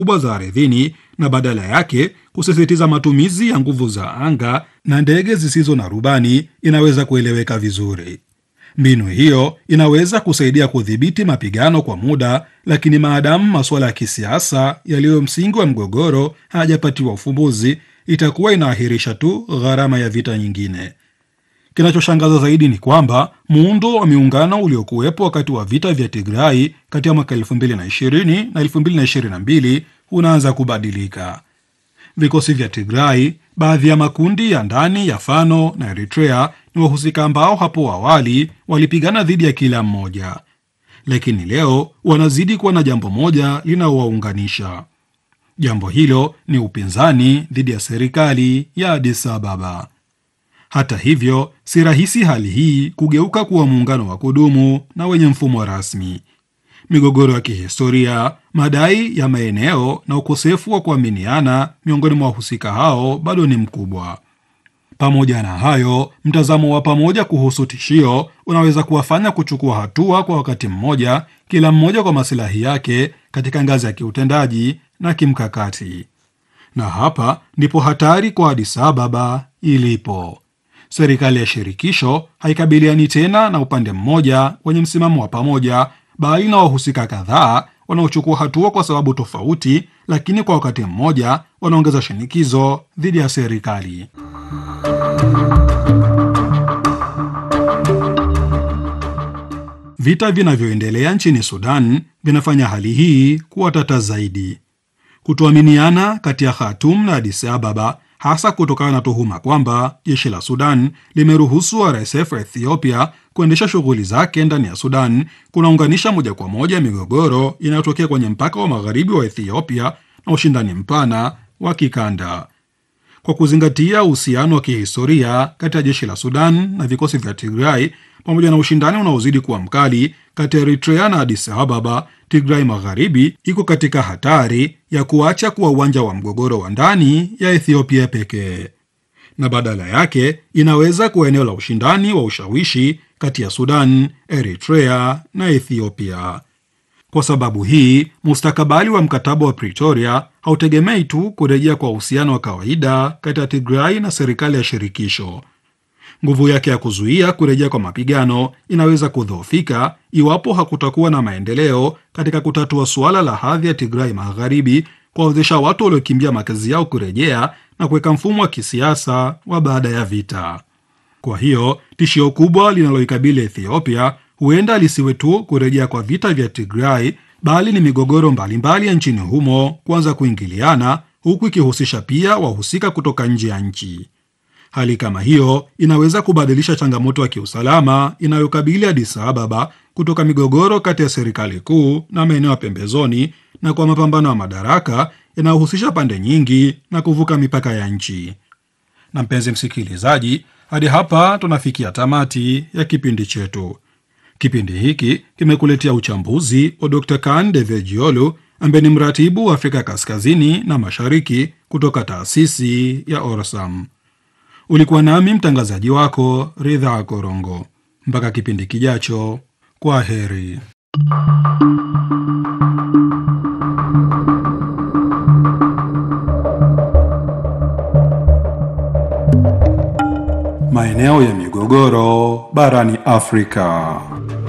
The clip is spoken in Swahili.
kubwa za ardhini na badala yake kusisitiza matumizi ya nguvu za anga na ndege zisizo na rubani inaweza kueleweka vizuri. Mbinu hiyo inaweza kusaidia kudhibiti mapigano kwa muda, lakini maadamu masuala ya kisiasa yaliyo msingi wa mgogoro hayajapatiwa ufumbuzi, itakuwa inaahirisha tu gharama ya vita nyingine. Kinachoshangaza zaidi ni kwamba muundo wa miungano uliokuwepo wakati wa vita vya Tigrai kati ya mwaka 2020 na 2022 unaanza kubadilika. Vikosi vya Tigrai, baadhi ya makundi ya ndani ya Fano na Eritrea ni wahusika ambao hapo awali walipigana dhidi ya kila mmoja, lakini leo wanazidi kuwa na jambo moja linaowaunganisha. Jambo hilo ni upinzani dhidi ya serikali ya Addis Ababa. Hata hivyo, si rahisi hali hii kugeuka kuwa muungano wa kudumu na wenye mfumo rasmi. Migogoro ya kihistoria, madai ya maeneo na ukosefu wa kuaminiana miongoni mwa wahusika hao bado ni mkubwa. Pamoja na hayo, mtazamo wa pamoja kuhusu tishio unaweza kuwafanya kuchukua hatua kwa wakati mmoja, kila mmoja kwa masilahi yake katika ngazi ya kiutendaji na kimkakati. Na hapa ndipo hatari kwa Addis Ababa ilipo. Serikali ya shirikisho haikabiliani tena na upande mmoja wenye msimamo wa pamoja, bali na wahusika kadhaa wanaochukua hatua kwa sababu tofauti, lakini kwa wakati mmoja wanaongeza shinikizo dhidi ya serikali. Vita vinavyoendelea nchini Sudan vinafanya hali hii kuwa tata zaidi. Kutoaminiana kati ya Khartoum na Addis Ababa hasa kutokana na tuhuma kwamba jeshi la Sudan limeruhusu RSF wa Ethiopia kuendesha shughuli zake ndani ya Sudan kunaunganisha moja kwa moja migogoro inayotokea kwenye mpaka wa magharibi wa Ethiopia na ushindani mpana wa kikanda. Kwa kuzingatia uhusiano wa kihistoria kati ya jeshi la Sudan na vikosi vya Tigray pamoja na ushindani unaozidi kuwa mkali kati ya Eritrea na Addis Ababa, Tigray Magharibi iko katika hatari ya kuacha kuwa uwanja wa mgogoro wa ndani ya Ethiopia pekee, na badala yake inaweza kuwa eneo la ushindani wa ushawishi kati ya Sudan, Eritrea na Ethiopia. Kwa sababu hii, mustakabali wa mkataba wa Pretoria hautegemei tu kurejea kwa uhusiano wa kawaida kati ya Tigray na serikali ya shirikisho. Nguvu yake ya kuzuia kurejea kwa mapigano inaweza kudhoofika iwapo hakutakuwa na maendeleo katika kutatua suala la hadhi ya Tigray Magharibi, kuwawezesha watu waliokimbia makazi yao kurejea na kuweka mfumo wa kisiasa wa baada ya vita. Kwa hiyo tishio kubwa linaloikabili Ethiopia huenda lisiwe tu kurejea kwa vita vya Tigray, bali ni migogoro mbalimbali ya nchini humo kuanza kuingiliana, huku ikihusisha pia wahusika kutoka nje ya nchi. Hali kama hiyo inaweza kubadilisha changamoto ya kiusalama inayokabili Addis Ababa kutoka migogoro kati ya serikali kuu na maeneo ya pembezoni na kwa mapambano ya madaraka yanayohusisha pande nyingi na kuvuka mipaka ya nchi. Na mpenzi msikilizaji, hadi hapa tunafikia tamati ya kipindi chetu. Kipindi hiki kimekuletea uchambuzi wa Dr. Kan Devejiolu ambaye ni mratibu wa Afrika Kaskazini na Mashariki kutoka taasisi ya Orsam. Ulikuwa nami mtangazaji wako Ridha Korongo. Mpaka kipindi kijacho, kwa heri. Maeneo ya migogoro barani Afrika.